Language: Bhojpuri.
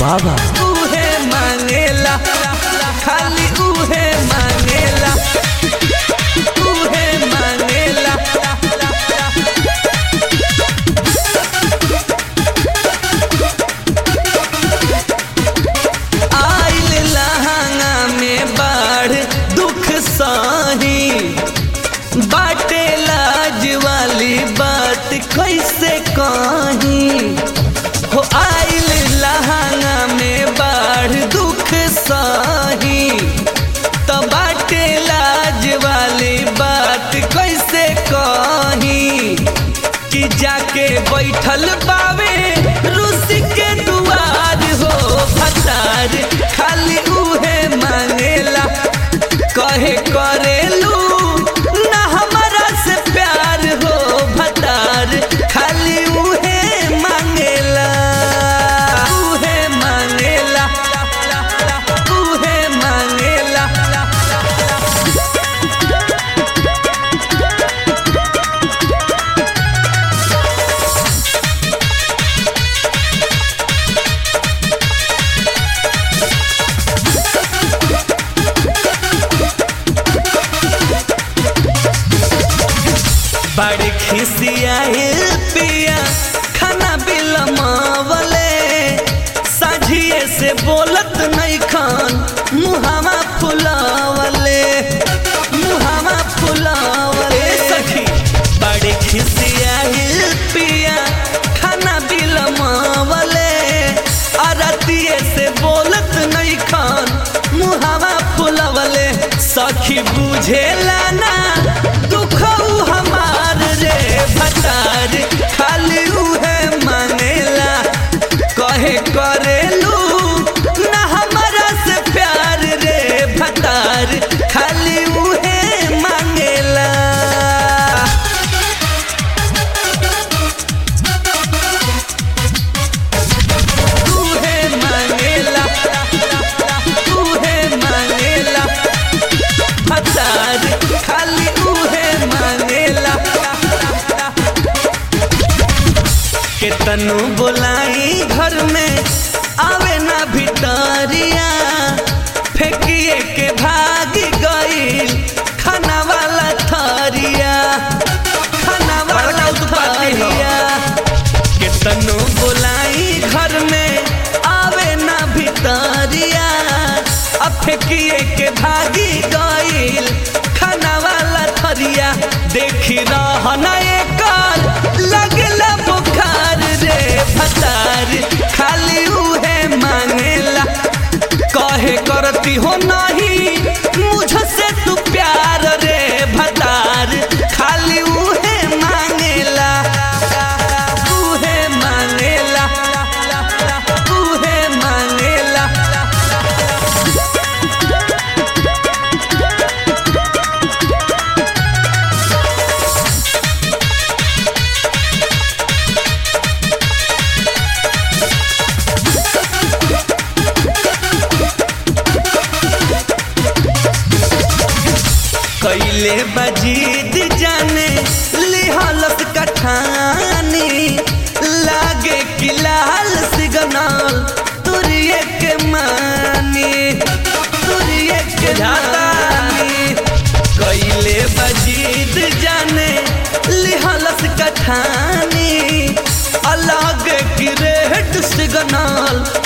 बाबा उहे मांगेला खाली उहे मांगेला उहे मांगेला आइल लहंगा में बाढ़ दुख साही बाटे लाज वाली बात कैसे कही हो आइल लहंगा में बाढ़ दुख साही तो बाटे लाज वाली बात कैसे कही कि जाके बैठल बावे रूस के दुआर हो भतार खाली उहे मांगेला कहे करेलू ना हमारा से प्यार हो भतार खाली उहे मांगेला उहे मांगेला उहे मांगेला बड़े खिसियाए पिया खाना बिलमावले साझिए से बोलत नहीं खान मुहावा फुलावले मुहावा फुलावले सखी बड़े खिसियाए पिया खाना बिलमावले अरतिए से बोलत नहीं खान मुहावा फुलावले सखी बुझेला ना दुख उ हमार रे भतार खाली उहे मांगेला कहे करेलू ना हमारा से प्यार रे भतार खाली उहे मांगेला उहे मांगेला उहे मांगेला भतार खाली उहे मांगेला केतनु बोलाई घर में आवे ना भितरिया फेंकिए के भाग गईल खाना वाला थरिया खाना वाला थरिया केतनु बोलाई घर में आवे ना भितरिया अब फेंकिए के भागी गईल खाना वाला थरिया देखी रहना एकर लगला बुखार रे भतार खाली उहे मांगेला कहे करती हो नहीं मुझसे तू प्यार रे भतार खाली उहे मांगेला उहे मांगेला उहे मांगेला कैले बजीद जाने लिहालत कठानी लागे कि लाल सिग्नल तुरिये के मानी तुरिये के जानी कैले बजीद जाने लिहालत कठानी अलग कि रेड सिग्नल